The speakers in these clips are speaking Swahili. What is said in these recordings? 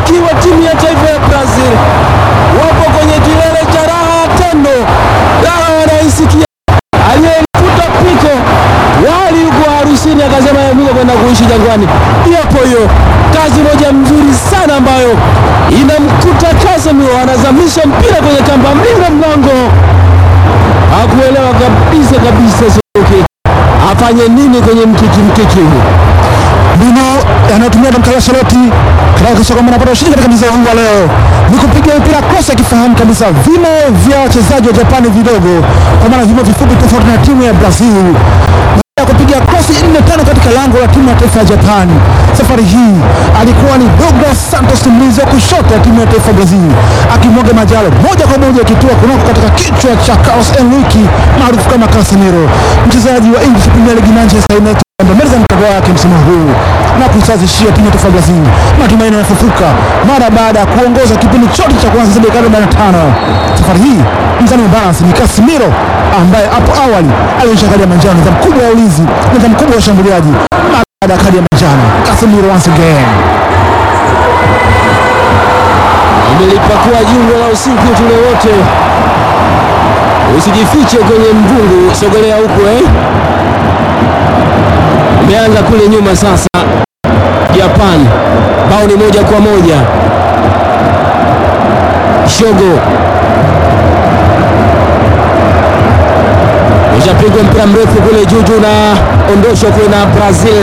mashabiki wa timu ya taifa ya Brazil wapo kwenye kilele cha raha tendo, raha wanaisikia. Aliyemfuta piko wali yuko harusini, akasema yamika kwenda kuishi jangwani. Yapo hiyo kazi moja mzuri sana ambayo inamkuta Casemiro, anazamisha mpira kwenye kamba, mlinda mlango hakuelewa kabisa kabisa Suzuki afanye nini kwenye mkiki mkiki huu. mbinu anayotumia Don Carlo Ancelotti katika kuhakikisha kwamba anapata ushindi katika mchezo huu wa leo ni kupiga mpira cross, akifahamu kabisa vimo vya wachezaji wa Japani vidogo, kwa maana vimo vifupi tofauti na timu ya Brazil. Baada ya kupiga cross nne tano katika lango la timu ya taifa ya Japani, safari hii alikuwa ni Douglas Santos, mlinzi wa kushoto wa timu ya taifa ya Brazil, akimwaga majalo moja kwa moja akitua kunako katika kichwa cha Carlos Enrique maarufu kama Casemiro, mchezaji wa English Premier League Manchester United amemaliza mkataba wake msimu huu na kusazishia timu ya taifa ya Brazil matumaini yanafufuka mara baada ya kuongoza kipindi chote cha kwanza zaidi ya dakika 45. Safari hii mzani wa balance ni Casemiro ambaye hapo awali alionyesha kadi ya manjano, nidhamu kubwa ya ulinzi, nidhamu kubwa ya ushambuliaji. Mara baada ya kadi ya manjano, Casemiro once again Umelipakua jungo la usiku tule wote, usijifiche kwenye mvungu, sogelea huku eh. Umeanza kule nyuma sasa. Japan bao ni moja kwa moja. Shogo ushapigwa mpira mrefu kule juju na ondoshwa kule na Brazil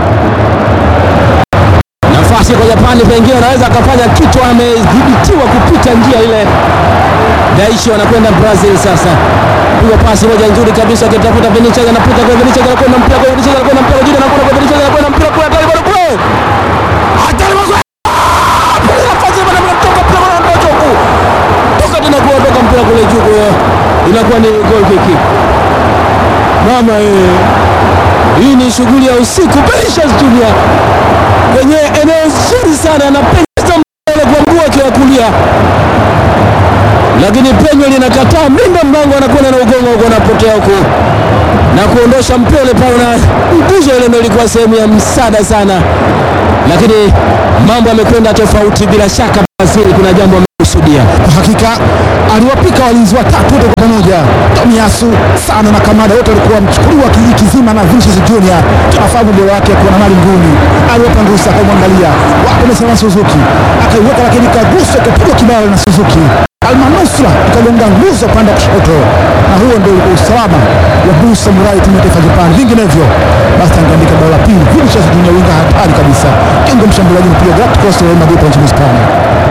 nafasi kwa Japani, pengine anaweza akafanya kitu, amedhibitiwa kupita njia ile. Daishi wanakwenda Brazil sasa, piga pasi moja nzuri kabisa, akitafuta Vinicius, anapita kwa Vinicius, anakwenda mpira kwa Vinicius, anakwenda mpira kwa juu, anakwenda kwa Vinicius, anakwenda mpira kwa hatari bado kule, hatari bado nafasi bado mnatoka mpira kwa ndoto huku, toka tena kuondoka mpira kule juu, kwa inakuwa ni goal kick. Mama eh, hii ni shughuli ya usiku. Vinicius Junior kwenye eneo zuri sana, anapenyeza mbele kwa mguu wake wa kulia, lakini penyo linakataa. Mlinda mlango anakwenda na ugongo huko, anapotea huko na kuondosha mpole pale, na nguzo ile ndio ilikuwa sehemu ya msaada sana, lakini mambo yamekwenda tofauti. Bila shaka Brazil kuna jambo amekusudia. Kwa hakika aliwapika walinzi watatu wote kwa pamoja, Tomiyasu Sano na Kamada, wote walikuwa mchukuliwa kijiji kizima na Vinicius Junior. Tunafahamu ubora wake kuwa na mali nguni, aliwapa ruhusa, akamwangalia wapo amesimama Suzuki, akaiweka lakini kaguswa, ikapigwa kibao na Suzuki almanusra ikagonga nguzo upande wa kushoto, na huo ndio ulikuwa usalama wa Blue Samurai timu ya taifa ya Japani. Vinginevyo basi angeandika bao la pili. Vinicius Junior winga hatari kabisa, kingo mshambuliaji mpiga direct cross wa Real Madrid kwa nchini Hispania.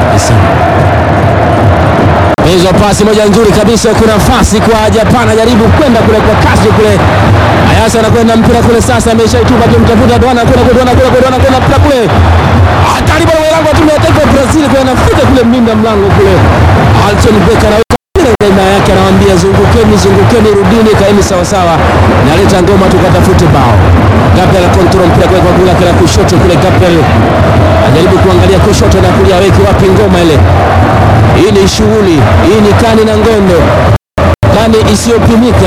Hizo pasi moja nzuri kabisa, kuna nafasi kwa Japan, ajaribu kwenda kule kwa kasi kule. Ayasa anakwenda mpira kule sasa, ameshaitupa akimtafuta Dwana kule kule Dwana kule kule Dwana kwenda mpira kule. Hatari bwana mlango wa timu ya taifa ya Brazil kwa anafika kule mlinda mlango kule. Alton Becker anaweka mpira ndani yake, anawaambia zungukeni, zungukeni, rudini, kaeni sawa sawa. Naleta ngoma tukatafute bao. Gabriel control mpira kwa kwa kule kushoto kule Gabriel. Anajaribu kuangalia kushoto na kulia, weki wapi ngoma ile. Hii ni shughuli, hii ni kani na ngondo, kani isiyopimika.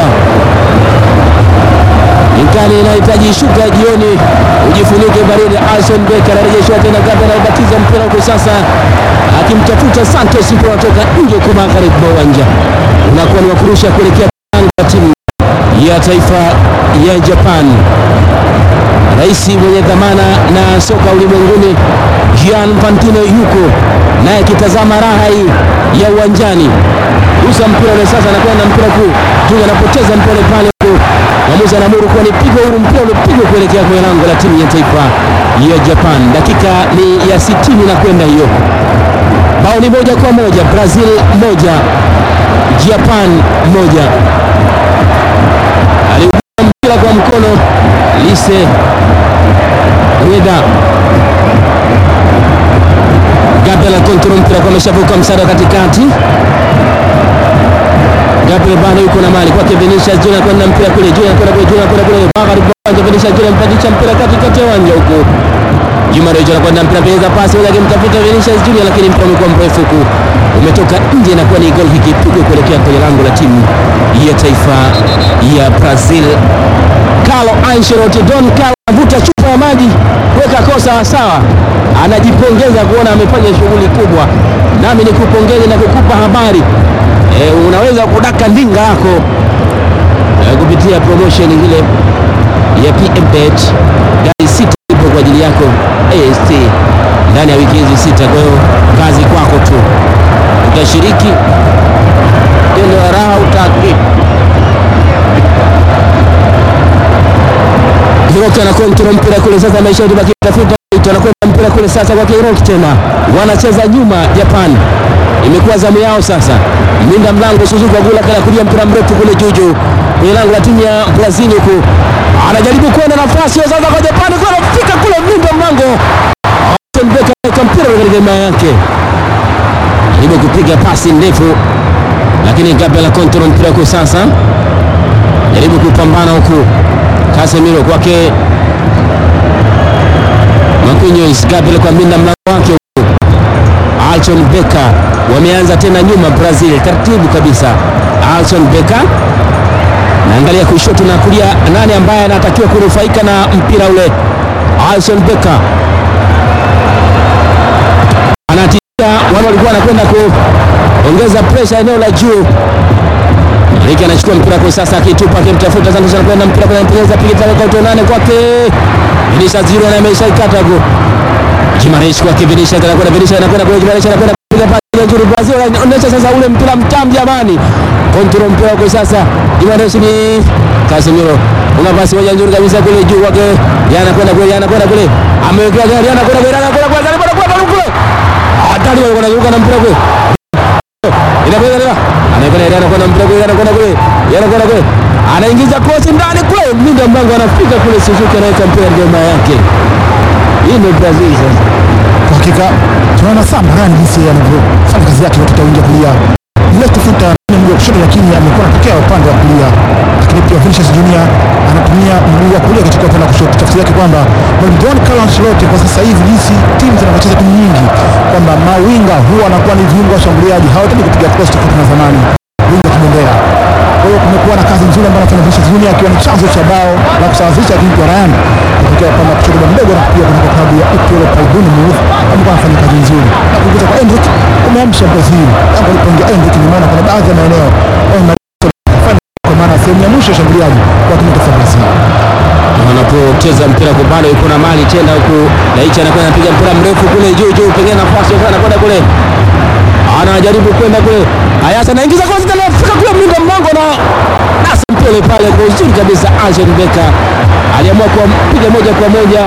Ni kani inahitaji shuka jioni, ujifunike baridi. Alson Becker anarejeshwa tena, Gabriel anabatiza mpira huko sasa, akimtafuta Santos, mpira unatoka nje kwa magharibi mwa uwanja, unakuwa ni wakurusha kuelekea lango la timu ya taifa ya Japan. Rais mwenye dhamana na soka ulimwenguni Gian Infantino yuko naye akitazama raha hii ya uwanjani. Usa mpira ule sasa, anakwenda mpira kuu juu, anapoteza mpira pale huko. Mwamuzi anaamuru kuwa ni pigo huru, mpira ulipigwa kuelekea kwenye lango la timu ya taifa ya Japan. Dakika ni ya 60 na kwenda hiyo, bao ni moja kwa moja, Brazil moja Japan moja. Aliupiga mpira kwa mkono Lise Reda Gabriel control mpira kwa ameshavuka msada katikati. Gabriel bado yuko na mali kwake Vinicius Junior kwenda mpira kule Junior kwenda kule Junior kwenda kule magharibi kwanza Vinicius Junior mpandisha mpira katikati ya uwanja huko. Juma Rejo anakwenda mpira pesa pasi moja akimtafuta Vinicius Junior lakini mpira umekuwa mrefu huko. Umetoka nje na kuwa ni goal kick ipigwe kuelekea kwenye lango la timu ya taifa ya Brazil. Carlo Ancelotti Don Carlo avuta chupa ya maji kuweka kosa sawa, anajipongeza kuona amefanya shughuli kubwa. Nami nikupongeze na kukupa habari e, unaweza kudaka ndinga yako e, kupitia promotion ile ya PMBet. Gari sita ipo kwa ajili yako AST ndani ya wiki hizi sita. Kwa hiyo kazi kwako tu, utashiriki tendo la raha utaki Hiroki anakontrola mpira kule sasa, maisha yetu baki tafuta anakwenda mpira kule sasa kwa Hiroki tena, wanacheza nyuma Japan. Imekuwa zamu yao sasa, mlinda mlango Suzuki Agula kana kulia mpira mrefu kule juju kwenye lango la timu ya Brazil huku, anajaribu kuona nafasi sasa kwa Japan, kwa anafika kule mlinda mlango Austin Becker anaweka mpira katika hema yake, jaribu kupiga pasi ndefu, lakini Gabriel control mpira kwa sasa, jaribu kupambana huku Casemiro kwake Marquinhos, Gabriel kwa mlinda mlango wake huku. Alson Becker wameanza tena nyuma Brazil, taratibu kabisa. Alson Becker naangalia kushoto na kulia, nani ambaye anatakiwa kunufaika na mpira ule? Alson Becker anatisha, wale walikuwa wanakwenda kuongeza presha eneo la juu Riki anachukua mpira kwa sasa akitupa akimtafuta Santos anakwenda mpira kwa mpira piga tale kwa utonane kwake. Vinicius Junior na amesha ikata go. Gimaresh kwake Vinicius anakwenda Vinicius anakwenda kwa Gimaresh anakwenda kupiga pasi nzuri Brazil anaonyesha sasa ule mpira mtamu jamani. Control mpira kwa sasa. Gimaresh ni Casemiro. Una pasi moja nzuri kabisa kule juu kwake. Yana anakwenda kule yana anakwenda kule. Amewekea gari yana anakwenda kule yana anakwenda kule yana anakwenda kule. Hatari wale wanaruka na mpira kule. Inakwenda leo. Anakwenda Irana kwenda mpira kule, anakwenda kule, anakwenda kule, anaingiza cross ndani kule, mlinda mlango anafika kule, Suzuki anaweka mpira ngoma yake. Hii ndio Brazil sasa. Kwa hakika tunaona sana Ryan jinsi anavyofanya kazi yake kutoka wingi kulia ile kufuta mguu wa kushoto, lakini amekuwa anatokea upande wa kulia, lakini pia Vinicius Junior anatumia mguu wa kulia katika upande wa kushoto. Tafsiri yake kwamba mwalimu Don Carlo Ancelotti kwa sasa hivi jinsi timu zinavyocheza timu nyingi, kwamba mawinga huwa wanakuwa ni viungo washambuliaji, hawataki kupiga cross tofauti na zamani, winga kibendera. Kwa hiyo kumekuwa na kazi nzuri ambayo anafanya Vinicius Junior akiwa ni chanzo cha bao la kusawazisha, lakini kwa Ryan kutokea upande wa kushoto mdogo na pia kutoka klabu ya EPL Palbuni Move amekuwa anafanya kazi nzuri na kuingiza kwa Endrick umeamsha Brazil. Tangu alipoingia Endrick nimeona kuna baadhi ya maeneo wanafanya kwa maana sehemu ya mwisho ya shambuliaji kwa timu ya Brazil. Wanapocheza mpira kwa bado yuko na mali tena huku Daichi anakwenda anapiga mpira mrefu kule juu juu, pengine nafasi sana anakwenda kule, anajaribu kwenda kule, Ayasa anaingiza kwa sita, anafika kule mlinda mlango na nasa mpira pale kwa uzuri kabisa. Alson Becker aliamua kupiga moja kwa moja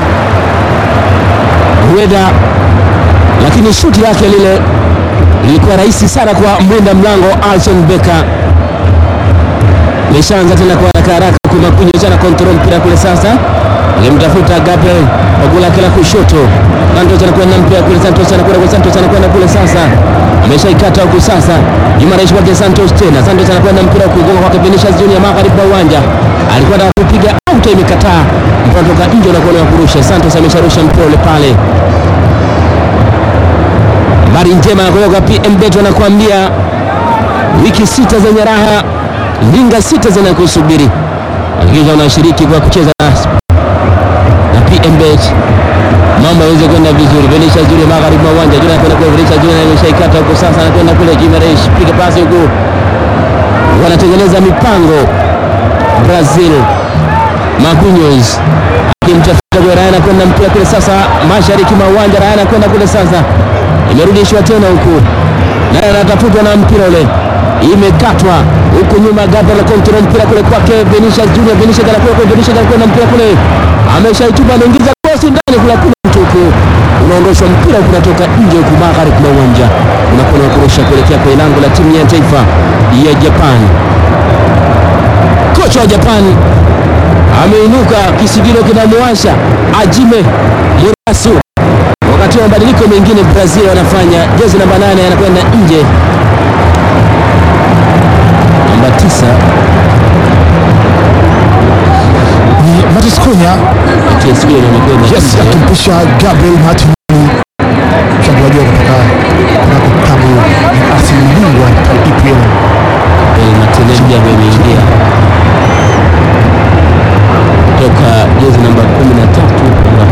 Rueda, lakini shuti lake lile lilikuwa rahisi sana kwa mlinda mlango Alson Becker. Meshaanza tena kwa haraka haraka kumakunya sana kontrol mpira kule sasa. Alimtafuta Gabriel Ogula kila kushoto. Santos anakwenda mpira kule Santos anakwenda kule Santos anakwenda kule sasa. Ameshaikata huku sasa. Jumaresh kwake Santos tena. Santos anakwenda mpira kugonga kwake Vinicius Junior magharibi mwa uwanja. Alikuwa anataka kupiga out imekataa. Mpira kutoka nje na kuona kurusha. Santos amesharusha mpira ule pale. Habari njema kutoka PMBet wanakuambia wiki sita zenye raha ndinga sita zinakusubiri. Hakikisha unashiriki kwa kucheza na, na PMBet mambo yaweze kwenda vizuri. Vinicius Junior magharibi mwa uwanja, Junior anakwenda kule, Vinicius Junior ameshaikata huko sasa, anakwenda kule, Gimaresh piga pasi huko, wanatengeneza mipango Brazil. Marquinhos akimtafuta kwa Ryan, anakwenda mpira kule sasa, mashariki mwa uwanja, Ryan anakwenda kule sasa, imerudishwa tena huku, naye anatafutwa na mpira ule imekatwa huku nyuma, Gabriel control mpira kule kwake Vinicius Junior. Vinicius anakuwa kwa Vinicius anakuwa na mpira kule, ameshaitupa anaingiza cross ndani kule, kuna mtuku unaondoshwa mpira kunatoka nje huku magharibi mwa uwanja, unakwenda kurusha kuelekea kwenye lango la timu ya taifa ya Japan. Kocha wa Japan ameinuka, kisigino kinamwasha Ajime Murasu. Wakati wa mabadiliko mengine Brazil wanafanya, jezi namba nane anakwenda nje namba tisa Ni Matis Cunha TSB inakwenda yes, nje. akimpisha Gabriel Martinelli mshambuliaji wa kutoka kunako klabu ya Arsenal bingwa ya EPL. Eh, Martinelli pia ambaye ameingia toka jezi namba 13 namba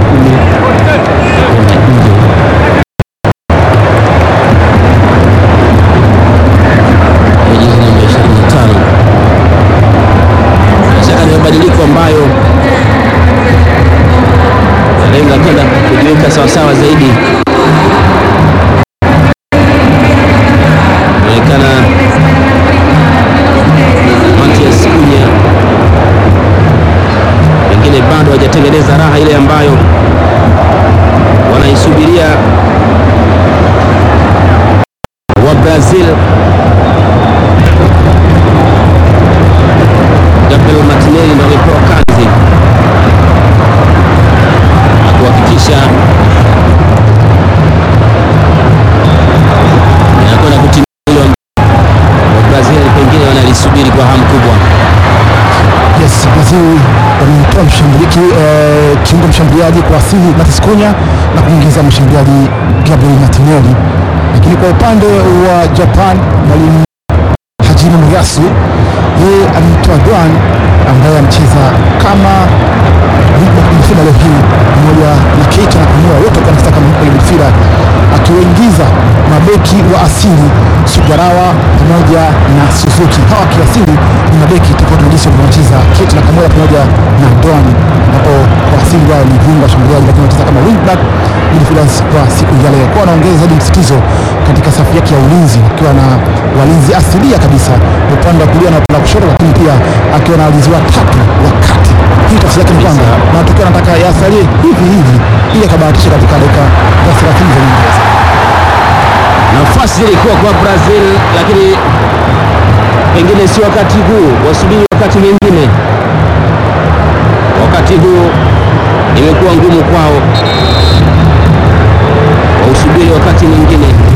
ki, eh, kiungo mshambuliaji kwa asili Matheus Cunha na kuingiza mshambuliaji Gabriel Martinelli. Lakini kwa upande wa Japan mwalimu Hajime Muyasu yeye alimtoa Duan ambaye anacheza kama midfielder leo hii pamoja na Keita na Kumura wote kwa nafasi kama kwenye midfielder akiwaingiza mabeki wa asili Sugarawa pamoja na Suzuki. Hawa kiasili ni mabeki tofauti na jinsi wanacheza Keita na Kumura pamoja na Duan, ambapo kwa asili wao ni viungo washambuliaji, lakini wanacheza kama wingback midfielders kwa siku ya leo, kwa wanaongeza zaidi msitizo katika safu yake ya ulinzi, akiwa na walinzi asilia kabisa upande wa kulia na upande wa kushoto, lakini pia akiwa na walinzi watatu wa kati. Hii tafsiri yake ni kwamba matokeo anataka yasalie hivi hivi ili akabahatisha katika dakika za 30 za nyongeza. Nafasi ilikuwa kwa Brazil, lakini pengine si wakati huu, wasubiri wakati mwingine. Wakati huu imekuwa ngumu kwao, wausubiri wakati mwingine.